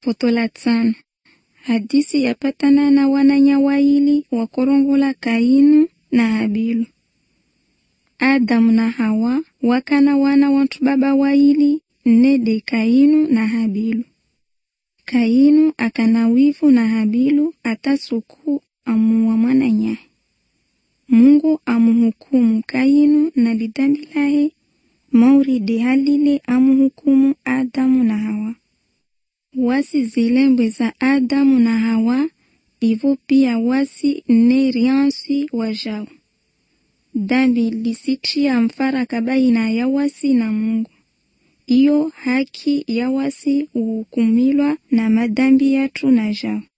Foto la tano hadisi yapatana na wananya waili wakorongola Kainu na Habilu. Adamu na Hawa wakana wana wantu baba waili nede Kainu na Habilu. Kainu akana wivu na Habilu atasuku amuwa mwananyaye. Mungu amuhukumu Kainu na lidhambi lahe mauridi halile amuhukumu Adamu na Hawa. Wasi zilembwe za Adamu na Hawa ivo pia wasi ne riansi wajao. Dhambi lisitia mfaraka baina ya wasi na Mungu. Iyo haki ya wasi uhukumilwa na madhambi yatu na jao.